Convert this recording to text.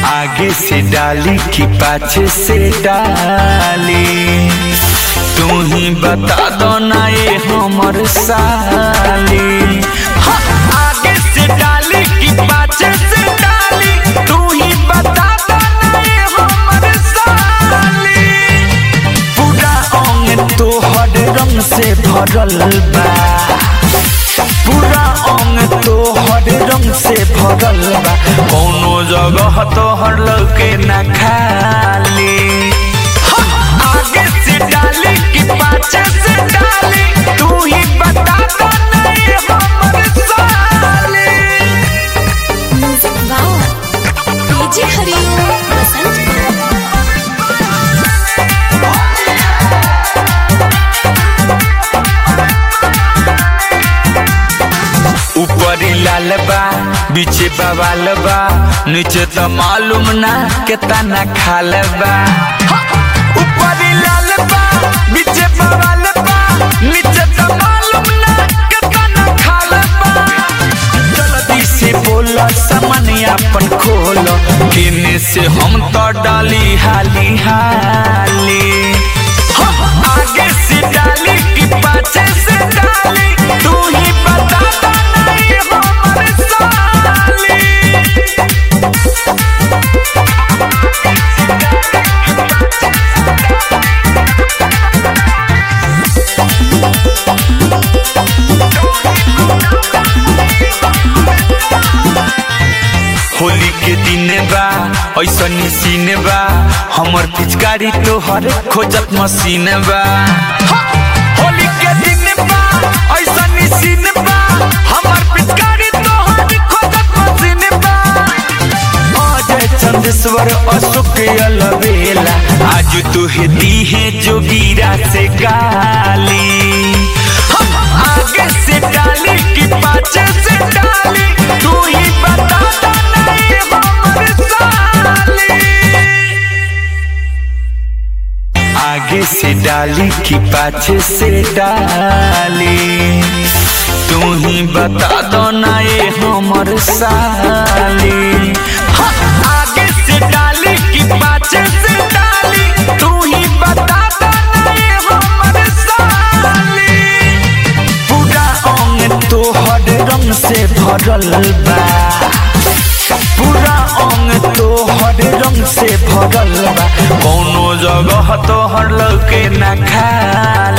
आगे से डाली कि पाछे से डाली तू ही बता दो ना ये हमर साली हाँ, आगे से डाली कि पाछे से डाली तू ही बता दो ना ये हमर साली पूरा अंग तोहर रंग से भरल बा पूरा अंग तोहर रंग से भरल बा कौनो जगह तोहर लौके ना खाली हाँ, आगे से डाली कि पाछे से डाली तू ही बता दो ना ये हमर साली म्यूजिक वाओ डीजे हरिओम बसंत ऊपरी लाल बा बीचे बवाल बा नीचे तो मालूम ना केतना खाल बा हा! ऊपरी लाल बा बीचे बवाल बा नीचे तो मालूम ना केतना खाल बा जल्दी से बोला सामान अपन खोल किने से हम तो डाली हाली हाली हाँ, आगे से डाली कि पाछे से डाली तू ही बता दो ना ये हमर साली होली के दिन बा ऐसन सीन बा हमर पिचकारी तोहर खोजत मशीन बा हा! होली के दिन बा ऐसन सीन बा हमर पिचकारी तोहर खोजत मशीन बा अजय चंदेश्वर अशोक अलबेला आज तू हे दी है जोगीरा से गाली हम आगे से डाली कि पाछे से डाली तू ही बता दो ना ये हमर साली आगे से डाली कि पाछे से डाली तू ही बता दो ना ये हमर साली हाँ, आगे से डाली कि पाछे से डाली तू ही बता दो ना ये हमर साली पूरा अंग तोहर रंग से भरल बा पूरा अंग तोहर रंग से भरल बा कौनो जगह तोहर लौके ना खाली